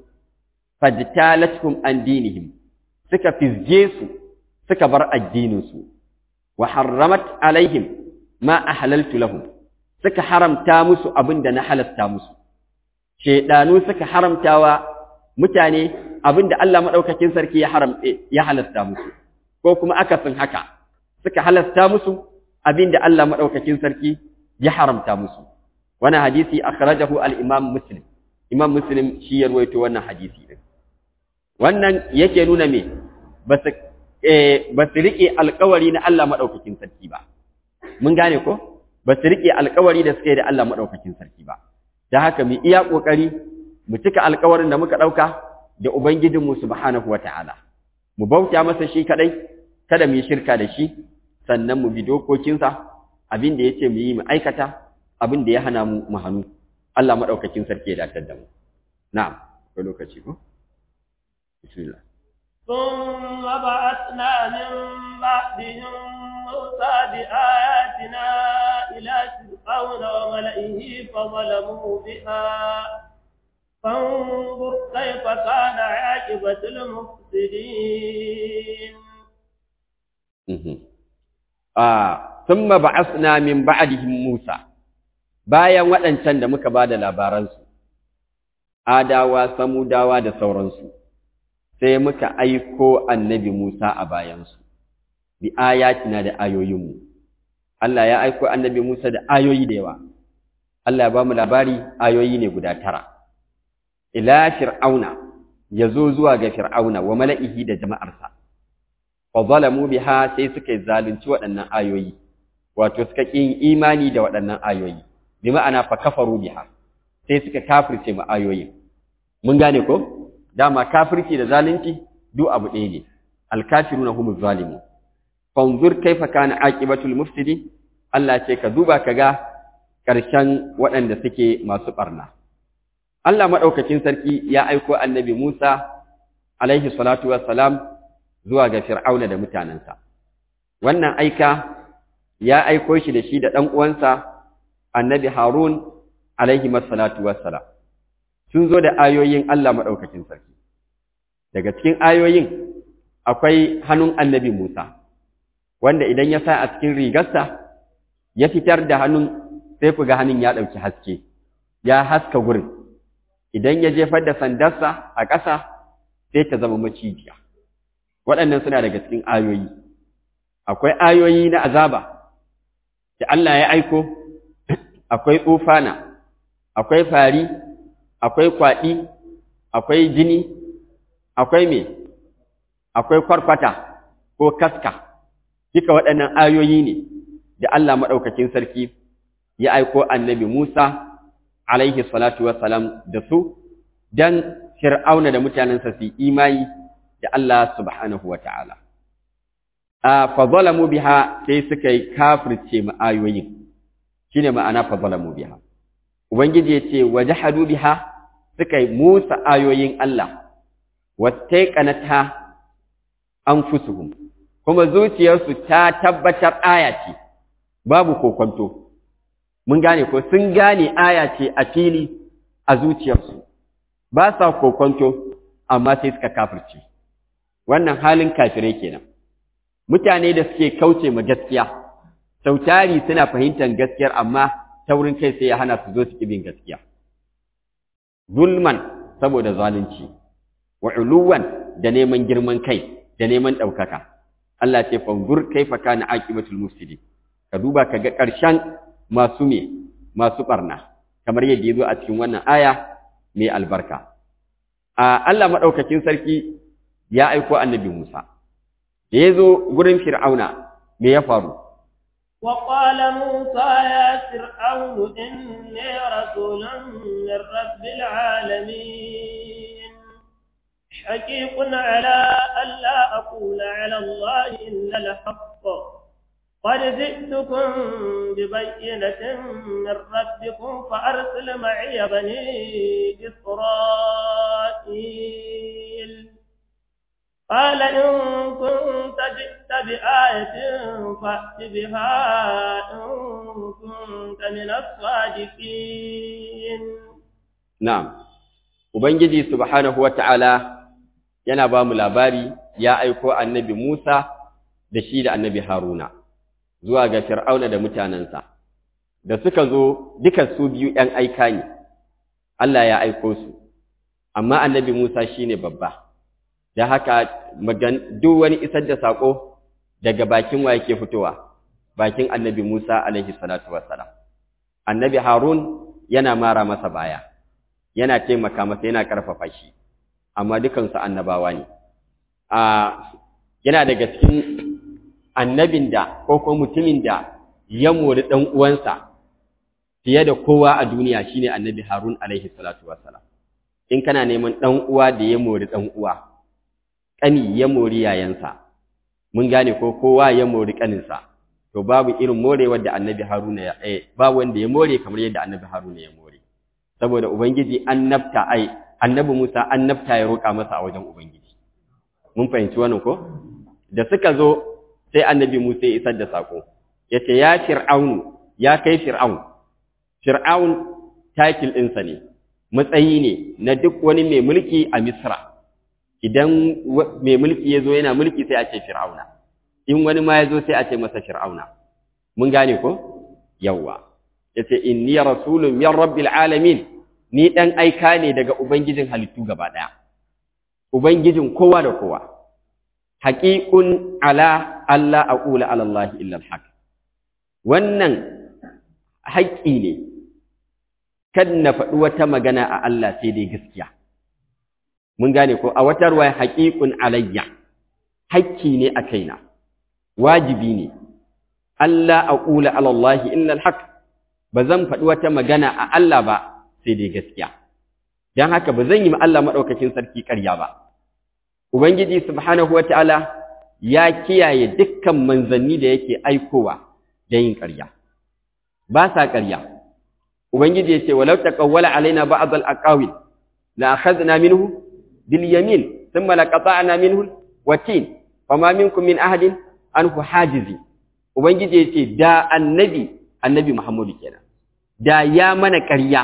fajtalatuhum an dinihim suka fizge su suka bar addininsu wa harramat alaihim ma ahlaltu lahum suka haramta musu abin da na halasta musu shedanu suka haramtawa mutane abin da Allah madaukakin sarki ya haram ya halasta musu ko kuma akasin haka suka halasta musu abin da Allah madaukakin sarki ya haramta musu wannan hadisi akhrajahu al-imam muslim imam muslim shi ya ruwaito wannan hadisi din wannan yake nuna me ba su ba su rike alƙawari na Allah madaukakin sarki ba mun gane ko ba su rike alƙawari da suka yi da Allah madaukakin sarki ba da haka mu iya kokari mu cika alƙawarin da muka dauka da ubangijinmu subhanahu wataala mu bauta masa shi kadai kada mu yi shirka da shi sannan mu bi dokokinsa abin da yace mu yi mu aikata abin da ya hana mu mu hannu Allah madaukakin sarki ya datar da mu na'am ko lokaci ko bismillah ثم بعثنا من بعدهم موسى بآياتنا إلى فرعون وملئه فظلموا بها فانظر كيف كان عاقبة المفسدين آه ثم بعثنا من بعدهم موسى bayan waɗancan da muka ba da labaransu, adawa, samudawa da sauransu, sai muka aiko annabi Musa a bayansu, bi ayatina da ayoyinmu. Allah ya aiko annabi Musa da ayoyi da yawa, Allah ya ba mu labari ayoyi ne guda tara. Ila fir'auna, ya zo zuwa ga fir'auna wa mala'ihi da jama'arsa, fa zalamu biha sai suka zalunci waɗannan ayoyi, wato suka ƙin imani da waɗannan ayoyi. bi ma'ana fa kafaru biha sai suka kafirce mu ayoyin mun gane ko dama kafirci da zalunci duk abu ɗaya ne alkafiruna humuz zalimun fanzur kaifa kana aqibatul mufsidi Allah ce ka duba ka ga ƙarshen waɗanda suke masu ɓarna Allah maɗaukakin sarki ya aiko annabi Musa alaihi salatu wassalam zuwa ga Fir'auna da mutanensa wannan aika ya aiko shi da shi da ɗan uwansa annabi Harun alaihi masallatu wassalam sun zo da ayoyin Allah madaukakin sarki daga cikin ayoyin akwai hannun annabi Musa wanda idan ya sa a cikin rigarsa ya fitar da hannun sai ku ga hannun ya dauki haske ya haska gurin idan ya jefar da sandarsa a ƙasa sai ta zama macijiya waɗannan suna daga cikin ayoyi akwai ayoyi na azaba da Allah ya aiko akwai tsufana, akwai fari, akwai kwaɗi, akwai jini, akwai me, akwai kwarkwata ko kaska, duka waɗannan ayoyi ne da Allah maɗaukakin sarki ya aiko annabi Musa, alaihi salatu wassalam da su, don fir'auna da mutanensa su imani da Allah subhanahu wa ta'ala. A fazalamu biha sai suka yi kafirce ma ayoyin. shine ma'ana fa zalamu biha ubangiji yace wajhadu biha suka yi musa ayoyin Allah wattaqanata anfusuhum kuma zuciyarsu ta tabbatar aya ce babu kokonto mun gane ko sun gane aya ce a fili a zuciyarsu ba sa kokonto amma sai suka kafirce wannan halin kafirai kenan mutane da suke kauce ma gaskiya sautari suna fahimtar gaskiyar amma taurin kai sai ya hana su zo su bin gaskiya zulman saboda zalunci wa uluwan da neman girman kai da neman ɗaukaka Allah ce fanzur kaifa kana aqibatul mufsidin ka duba ka ga ƙarshen masu me masu barna kamar yadda yazo a cikin wannan aya mai albarka a Allah madaukakin sarki ya aiko annabi Musa da yazo gurin Fir'auna me ya faru وقال موسى يا فرعون إني رسول من رب العالمين حقيق على ألا أقول على الله إلا الحق قد جئتكم ببينة من ربكم فأرسل معي بني إسرائيل قال إن كنت جئت بآية فأت بها إن كنت من الصادقين نعم Ubangiji subhanahu wa ta'ala yana ba mu labari ya aiko annabi Musa da shi da annabi Haruna, zuwa ga fir'auna da mutanensa da suka zo duka su biyu ‘yan aika ne Allah ya aiko su amma annabi Musa shine babba da haka duk wani isar da saƙo daga bakin wa yake fitowa bakin annabi Musa alaihi salatu wassalam annabi Harun yana mara masa baya yana taimaka masa yana karfafa shi amma dukansu annabawa ne a yana daga cikin annabin da ko ko mutumin da ya mori dan uwansa fiye da kowa a duniya shine annabi Harun alaihi salatu wassalam in kana neman dan uwa da ya mori dan uwa kani ya mori yayansa mun gane ko kowa ya mori kaninsa to babu irin morewar da annabi Haruna ya eh babu wanda ya more kamar yadda annabi Haruna ya more saboda ubangiji annabta ai annabi Musa annabta ya roƙa masa a wajen ubangiji mun fahimci wannan ko da suka zo sai annabi Musa ya isar da sako yace ya fir'aun ya kai fir'aun fir'aun title ɗinsa ne matsayi ne na duk wani mai mulki a Misra idan mai mulki ya zo yana mulki sai a ce fir'auna in wani ma ya zo sai a ce masa fir'auna mun gane ko yawwa yace inni rasulun min rabbil alamin ni dan aika ne daga ubangijin halittu gaba daya ubangijin kowa da kowa haqiqun ala alla aqula ala allah illa alhaq wannan haƙƙi ne kan na faɗi wata magana a Allah sai dai gaskiya mun gane ko a wata ruwa haqiqun alayya haƙƙi ne a kaina wajibi ne Allah aqula ala Allah illa alhaq ba zan faɗi wata magana a Allah ba sai dai gaskiya dan haka ba zan yi ma Allah madaukakin sarki ƙarya ba ubangiji subhanahu wataala ya kiyaye dukkan manzanni da yake aikowa da yin ƙarya ba sa ƙarya ubangiji ya ce walau taqawwala alaina ba'd al-aqawil la akhadna minhu bil yamin thumma laqata'na minhu watin fama minkum min ahadin anhu hajizi ubangiji ya ce da annabi annabi Muhammadu kenan da ya mana ƙarya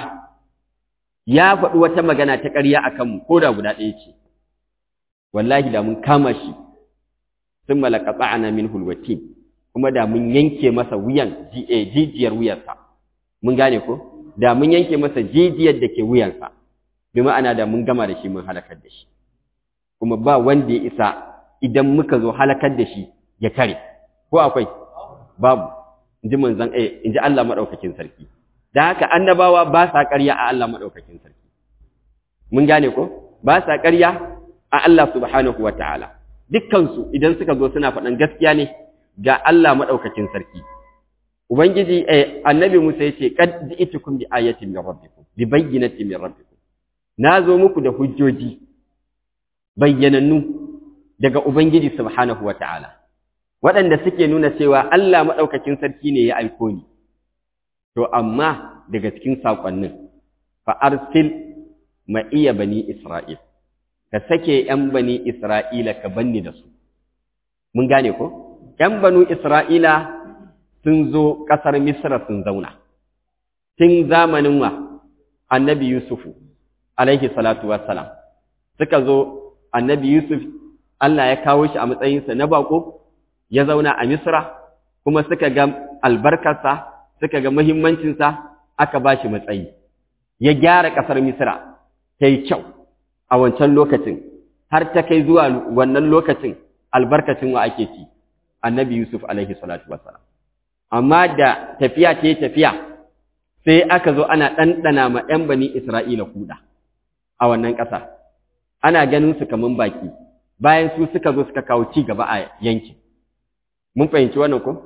ya faɗi wata magana ta ƙarya akan mu ko da guda ɗaya ce wallahi da mun kama shi thumma laqata'na minhu alwatin kuma da mun yanke masa wuyan jijiyar wuyarsa mun gane ko da mun yanke masa jijiyar da ke wuyansa bi ma'ana da mun gama da shi mun halakar da shi kuma ba wanda ya isa idan muka zo halakar da shi ya kare ko akwai babu inji manzon eh inji Allah madaukakin sarki dan haka annabawa ba sa ƙarya a Allah madaukakin sarki mun gane ko ba sa ƙarya a Allah subhanahu wataala dukkan su idan suka zo suna faɗan gaskiya ne ga Allah madaukakin sarki ubangiji eh annabi Musa yace qad ji'tukum bi ayatin min rabbikum bi bayyinatin min rabbikum nazo muku da hujjoji bayyanannu daga ubangiji subhanahu wataala waɗanda suke nuna cewa Allah maɗaukakin sarki ne ya aiko ni, to amma daga cikin saƙonnin, fa'arsil ma iya bani Isra'il, ka sake ’yan bani Isra'ila ka banni da su. Mun gane ko? ’yan banu Isra'ila sun zo ƙasar Misra sun zauna, tun zamanin wa annabi Yusufu, alaihi salatu wassalam, suka zo annabi Yusuf, Allah ya kawo shi a matsayinsa na baƙo, ya zauna a Misra kuma suka ga albarkarsa suka ga muhimmancinsa aka ba shi matsayi ya gyara ƙasar Misra ta yi kyau a wancan lokacin har ta kai zuwa wannan lokacin albarkacin wa ake ci annabi Yusuf alaihi salatu wassalam amma da tafiya ta yi tafiya sai aka zo ana ɗanɗana ma ‘yan bani Isra'ila kuɗa a wannan ƙasa ana ganin su kaman baki bayan su suka zo suka kawo ci gaba a yankin mun fahimci wannan ko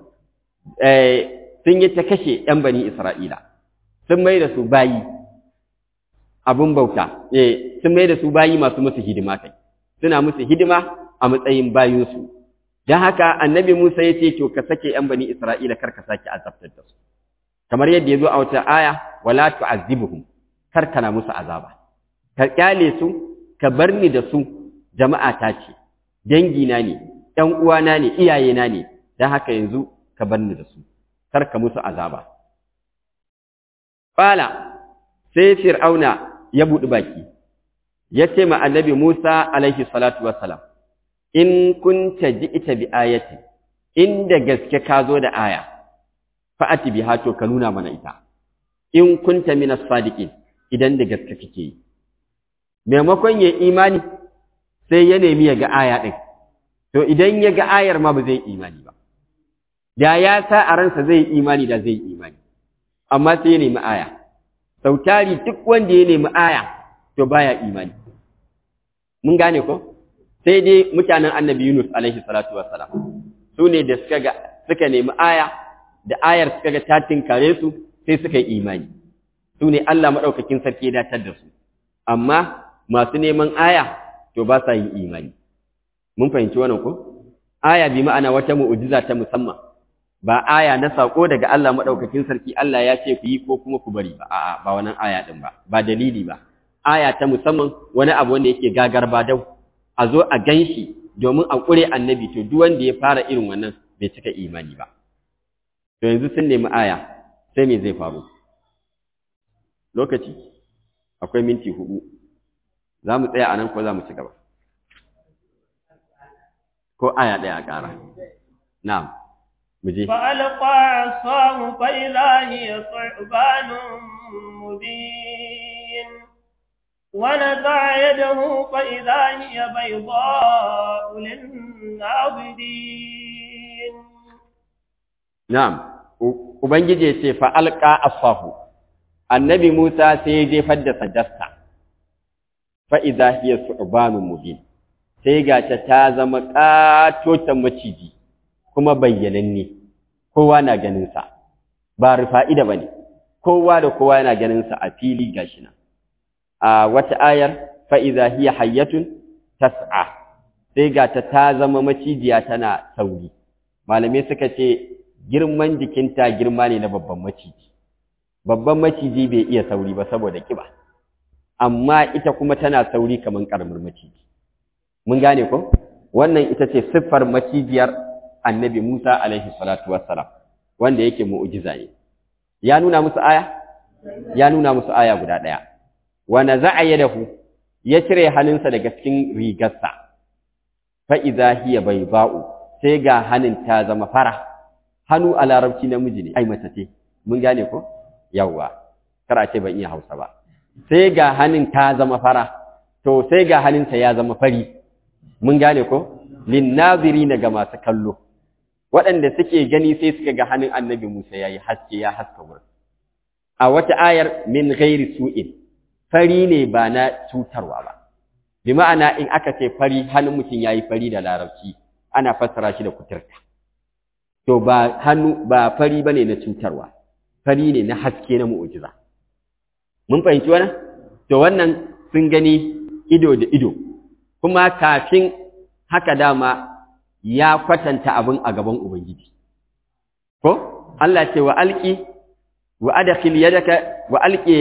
sun yi ta kashe ‘yan bani Isra'ila, sun mai da su bayi abin bauta, sun mai da su bayi masu musu hidima kai, suna musu hidima a matsayin bayinsu. Don haka annabi Musa ya ce, to ka sake ‘yan bani Isra'ila kar ka sake azabtar da su. Kamar yadda ya zo a wata aya, wala tu'azzibuhum kar kana musu azaba. Ka kyale su, ka bar ni da su, jama'a ta ce, dangina ne, ‘yan uwana ne, iyayena ne, don haka yanzu ka bar ni da su kar ka musu azaba Fala sai fir'auna ya buɗi baki ya ce ma annabi Musa alaihi salatu wassalam in kunta ji'ita bi ayati inda gaske ka zo da aya fa'ati biha to ka nuna mana ita in kunta minas sadiqin idan da gaske kake yi maimakon ya imani sai ya nemi ya ga aya din to idan ya ga ayar ma ba zai imani ba da ya sa a ransa zai imani da zai imani amma sai ya nemi aya sautari duk wanda ya nemi aya to baya imani mun gane ko sai dai mutanen annabi Yunus alaihi salatu wassalam su ne da suka ga suka nemi aya da ayar suka ga ta tinkare su sai suka yi imani su ne Allah madaukakin sarki ya datar da su amma masu neman aya to ba sa yin imani mun fahimci wannan ko aya bi ma'ana wata mu'jiza ta musamman ba aya na sako daga Allah madaukakin sarki Allah ya ce ku yi ko kuma ku bari ba a'a ba wannan aya din ba ba dalili ba aya ta musamman wani abu wanda yake gagar ba dau a zo a ganshi domin a kure annabi to duk wanda ya fara irin wannan bai cika imani ba to yanzu sun nemi aya sai me zai faru lokaci akwai minti hudu za mu tsaya a nan ko za mu ci gaba ko aya ɗaya a ƙara na'am مجيب فألقى عصاه فإذا هي ثعبان مبين ونزع يده فإذا هي بيضاء للناظرين نعم Ubangiji ce fa'alƙa asahu, annabi Musa sai ya jefar da sajasta, fa'iza hiya su'ubanun mubin, sai ga ta zama ƙatotan maciji. kuma bayyananne kowa na ganinsa ba rufa'ida ba ne kowa da kowa yana ganinsa a fili gashi nan a wata ayar fa'iza hiya hayyatun tas'a sai ga ta ta zama macijiya tana sauri malamai suka ce girman jikinta girma ne na babban maciji babban maciji bai iya sauri ba saboda kiba amma ita kuma tana sauri kamar ƙaramin maciji mun gane ko wannan ita ce siffar macijiyar annabi Musa alaihi salatu wassalam wanda yake mu'jiza ne ya nuna musu aya ya nuna musu aya guda daya wa naza'a yadahu ya cire hannunsa daga cikin rigarsa fa idza hiya bayda'u sai ga hannun ta zama fara hannu a larabci namiji ne ai mace ce mun gane ko yawa kar a ce ban iya Hausa ba sai ga hannun ta zama fara to sai ga hannunsa ya zama fari mun gane ko linnazirina ga masu kallo waɗanda suke gani sai suka ga hannun annabi Musa ya yi haske ya haska wurin. A wata ayar min gairi su'in, fari ne ba na cutarwa ba. Bi ma'ana in aka ce fari hannun mutum ya yi fari da larabci, ana fassara shi da kuturta. To ba hannu ba fari ba ne na cutarwa, fari ne na haske na mu'ujiza. Mun fahimci wannan? To wannan sun gani ido da ido, kuma kafin haka dama ya kwatanta abin a gaban Ubangiji. Ko? Allah ce wa alƙi, wa adakhil yadaka wa alƙi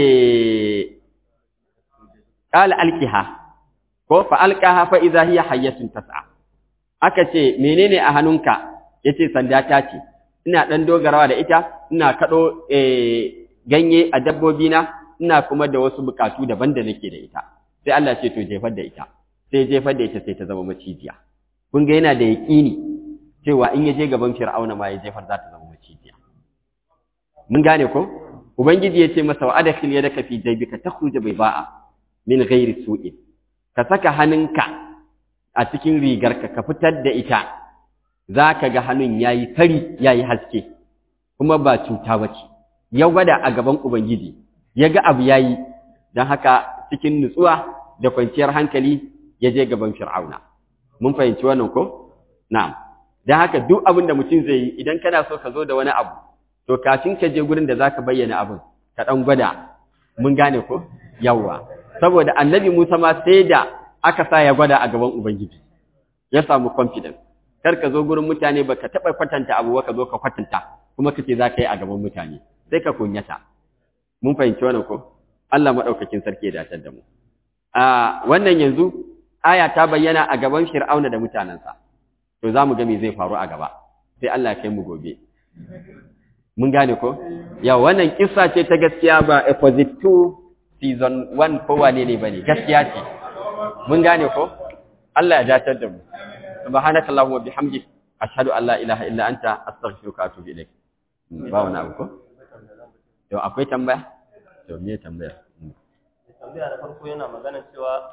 ƙala alƙiha, ko fa alƙaha fa iza hiya hayyatun tas'a. Aka ce, menene a hannunka? Ya ce, sanda ta ce, ina ɗan dogarawa da ita, ina kaɗo ganye a dabbobina, ina kuma da wasu buƙatu daban da nake da ita. Sai Allah ce, to jefar da ita. Sai jefar da ita sai ta zama macijiya. kun ga yana da yaƙini cewa in ya je gaban fir'auna ma ya jefar za ta zama macijiya mun gane ko ubangiji ya ce masa wa adkhil yadaka fi jaybika takhruj bayda'a min ghairi su'in ka saka hannunka a cikin rigarka ka fitar da ita zaka ga hannun yayi fari yayi haske kuma ba cuta bace ya gwada a gaban ubangiji ya ga abu yayi dan haka cikin nutsuwa da kwanciyar hankali ya je gaban fir'auna mun fahimci wannan ko na'am dan haka duk abin da mutum zai yi idan kana so ka zo da wani abu to kafin ka je gurin da zaka bayyana abin ka dan gwada mun gane ko yawa saboda annabi Musa ma sai da aka sa ya gwada a gaban ubangiji ya samu confidence kar ka zo gurin mutane baka taba kwatanta abu ka zo ka kwatanta kuma kace zaka yi a gaban mutane sai ka kunyata mun fahimci wannan ko Allah madaukakin sarki ya dace da mu a wannan yanzu aya ta bayyana a gaban Fir'auna da mutanensa to za mu ga me zai faru a gaba sai Allah ya kai mu gobe mun gane ko ya wannan kissa ce ta gaskiya ba episode 2 season 1 ko wane ne bane gaskiya ce mun gane ko Allah ya datar da mu subhanakallahumma bihamdik ashhadu an la ilaha illa anta astaghfiruka wa atubu ilaik ba wani abu ko to akwai tambaya to me tambaya tambaya da farko yana magana cewa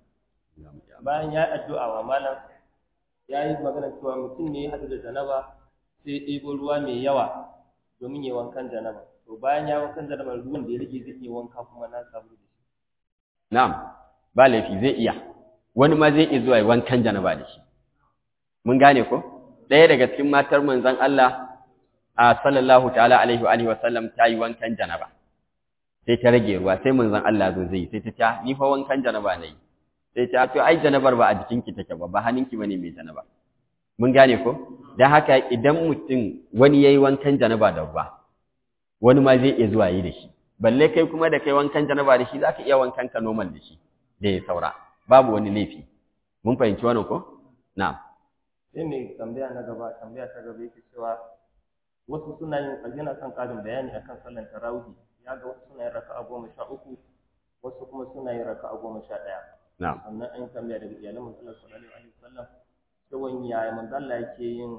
bayan ya yi addu'a wa malam ya yi magana cewa mutum ne ya haɗu da janaba sai ya ɗebo ruwa mai yawa domin ya wankan janaba to bayan ya wankan janaba ruwan da ya rage zai iya wanka kuma na samu da shi na'am ba laifi zai iya wani ma zai iya zuwa ya wankan janaba da shi mun gane ko ɗaya daga cikin matar manzon Allah a sallallahu ta'ala alaihi wa alihi wa sallam ta yi wankan janaba sai ta rage ruwa sai manzon Allah zo zai sai ta ce ni fa wankan janaba nayi sai ta to ai janabar ba a jikinki take ba ba hannunki bane mai janaba mun gane ko dan haka idan mutum wani yayi wankan janaba da ruwa wani ma zai iya zuwa yi da shi balle kai kuma da kai wankan janaba da shi zaka iya wankan ka normal da shi da ya saura babu wani laifi mun fahimci wannan ko na'am sai mai tambaya na gaba tambaya ta gaba yake cewa wasu suna yin yana son ƙarin bayani akan sallan tarawih ya ga wasu suna yin raka'a goma sha uku wasu kuma suna yin raka'a goma sha ɗaya na'am sannan an yi tambaya daga iyalan manzon sallallahu alaihi wasallam cewa yaya manzon Allah yake yin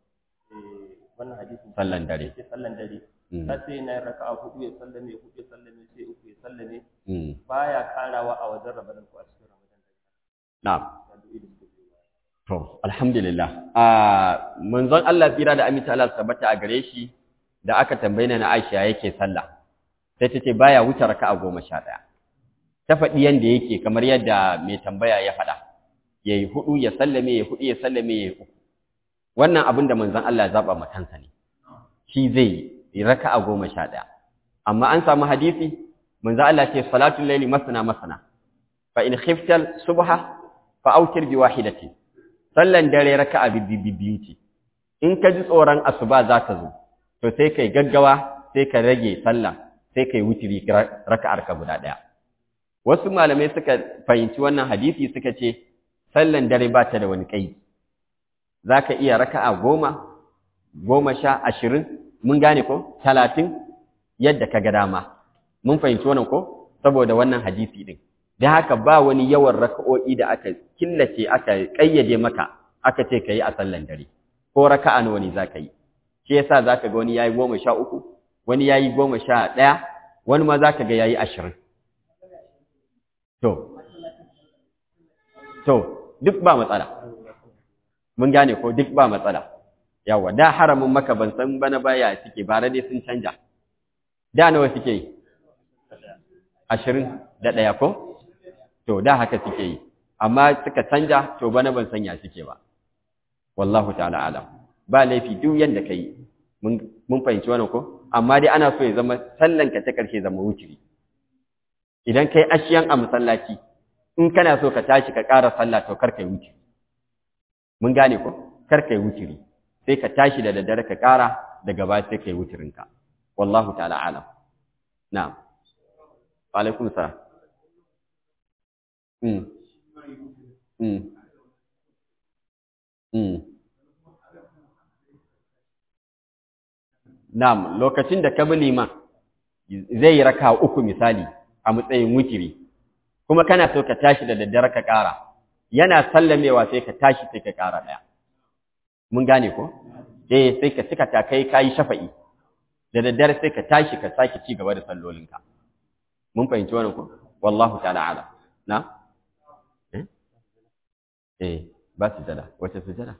eh, wannan hadisin sallan dare yake sallan dare Mm. ta sai na yin raka'a hudu ya sallame hudu ya sallame sai uku ya sallame Mm. baya karawa a wajen ramadan ko a cikin ramadan na'am da du'i da suke biyo baya. To, alhamdulillah. A manzon Allah tsira da aminta Allah su tabbata a gare shi da aka tambaye na Aisha yake sallah. Sai ta ce baya wuce raka'a goma sha ɗaya. Ta faɗi yanda yake kamar yadda mai tambaya ya faɗa. Ya yi huɗu ya sallame, ya huɗu ya sallame, ya yi uku. Wannan abin da manzon Allah ya zaɓa ma kansa ne. Shi zai yi raka'a goma sha ɗaya. Amma an samu hadisi, manzon Allah ce salatul laili masana masana. Fa in khiftal subha fa autir bi wahidatin. sallan dare raka'a biyu ce in ka ji tsoron asuba za ta zo to sai kai gaggawa sai ka rage sallah sai kai wutiri raka'ar ka guda daya wasu malamai suka fahimci wannan hadisi suka ce sallan dare ba ta da wani kai zaka iya raka'a goma goma sha ashirin mun gane ko talatin yadda ka ga dama mun fahimci wannan ko saboda wannan hadisi din da haka ba wani yawan raka'o'i da aka killace aka kayyade maka aka ce kai a sallan dare ko raka'a nawa ne zaka yi shi yasa zaka ga wani yayi goma sha uku wani yayi goma sha ɗaya wani ma zaka ga yayi ashirin to to duk ba matsala mun gane ko duk ba matsala yawa da haramin maka ban san bana baya suke bare dai sun canja da nawa suke yi ashirin da ɗaya ko to da haka suke yi amma suka canja to bana ban sanya suke ba wallahu ta'ala alam ba laifi duk yanda kai mun mun fahimci wannan ko amma dai ana so ya zama sallan ka ta karshe zama wutiri idan kai ashiyan a masallaci in kana so ka tashi ka ƙara sallah to kar kai wutiri mun gane ko kar kai wutiri sai ka tashi da daddare ka ƙara daga baya sai kai wutirinka wallahu ta'ala alam na'am wa alaikum salam Mm. Mm. Mm. Na'am, lokacin da ka bi liman zai yi raka uku misali a matsayin wutiri, kuma kana so ka tashi da daddare ka ƙara, yana sallamewa sai ka tashi sai ka ƙara ɗaya. Mun gane ko? Eh, sai ka cika ta kai kayi shafa'i, da daddare sai ka tashi ka sake ci gaba da sallolinka. Mun fahimci wannan ko? Wallahu ta'ala ala. Na? Eh, ba sujada. Wace sujada?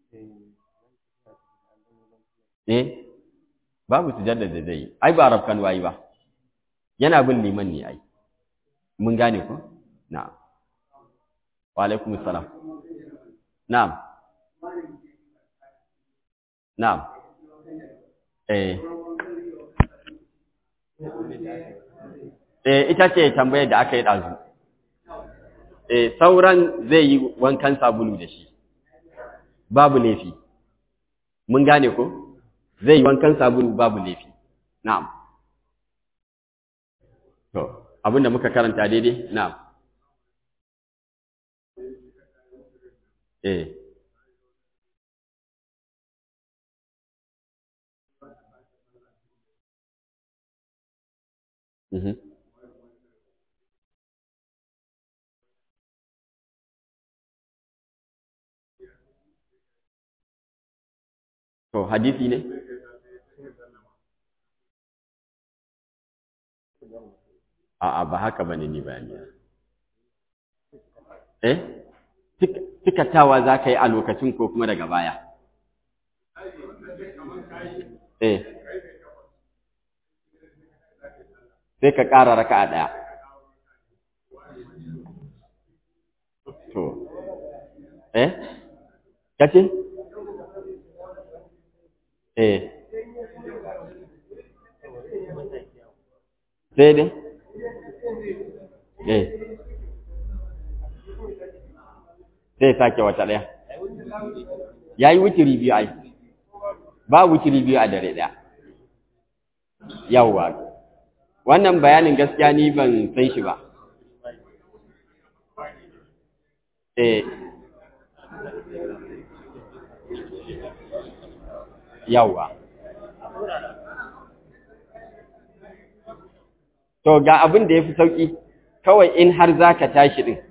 Eh, babu sujada da zai yi. Ai ba rafkan wayi ba. Yana bin liman ne ai. Mun gane ko? Na'am. Wa alaikum salam. Na'am. Na'am. Eh. Eh, ita ce tambayar da aka yi ɗazu. Eh, sauran zai yi wankan sabulu da shi, babu laifi. Mun gane ko? Zai yi wankan sabulu babu laifi. Na'am. To, abinda muka karanta daidai? Na'am. Eh. Mhm. to hadisi ne a'a ba haka bane ni bayani eh tikatawa za ka yi a lokacin ko kuma daga baya eh sai ka ƙara raka a ɗaya to eh kace eh sai dai eh sai sake wata ɗaya ya yi wutiri biyu ai ba wutiri biyu a dare ɗaya yawwa wannan bayanin gaskiya ni ban san shi ba eh yawwa to ga abin da ya fi sauƙi kawai in har za ka tashi ɗin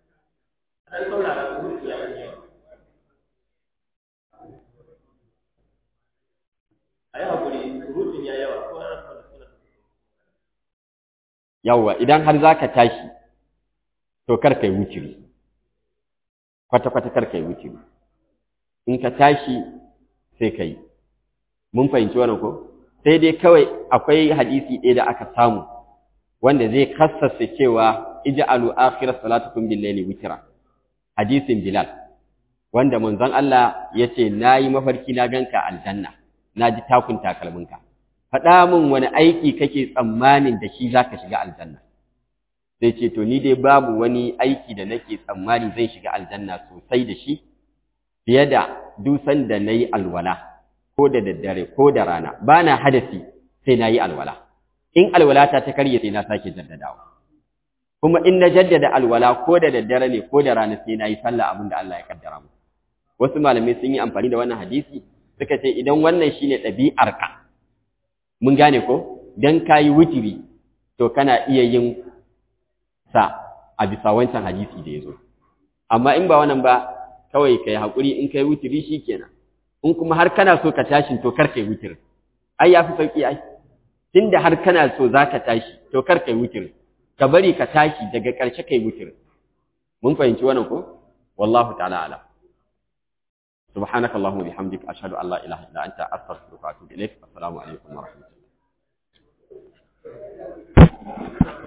yawwa idan har za ka tashi to kar ka yi wuciri kwata-kwata kar ka yi wuciri in ka tashi sai ka yi mun fahimci wannan ko sai dai kawai akwai hadisi ɗaya da aka samu wanda zai kassasa cewa ij'alu akhir salatukum bil layli witra hadisin bilal wanda manzon Allah yace nayi mafarki na ganka aljanna naji takun takalminka faɗa min wani aiki kake tsammanin da shi zaka shiga aljanna sai ce to ni dai babu wani aiki da nake tsammani zan shiga aljanna sosai da shi fiye da dusan da nayi alwala ko da daddare ko da rana bana hadasi sai nayi alwala in alwalata ta karye sai na sake jaddadawa kuma in na jaddada alwala ko da daddare ne ko da rana sai na yi sallah abin da Allah ya kaddara mu wasu malamai sun yi amfani da wannan hadisi suka ce idan wannan shine ɗabi'arka mun gane ko dan kayi wutiri to kana iya yin sa a bisa wancan hadisi da ya zo amma in ba wannan ba kawai kai haƙuri in kai wutiri shikenan in kuma har kana so ka tashi to kar kai wutirin ai yafi sauki ai tunda har kana so zaka tashi to kar kai wutir ka bari ka tashi daga ƙarshe kai wutir mun fahimci wannan ko wallahu ta'ala alam subhanakallahumma bihamdika ashhadu an la ilaha illa anta astaghfiruka wa atubu ilaik assalamu alaikum wa rahmatullahi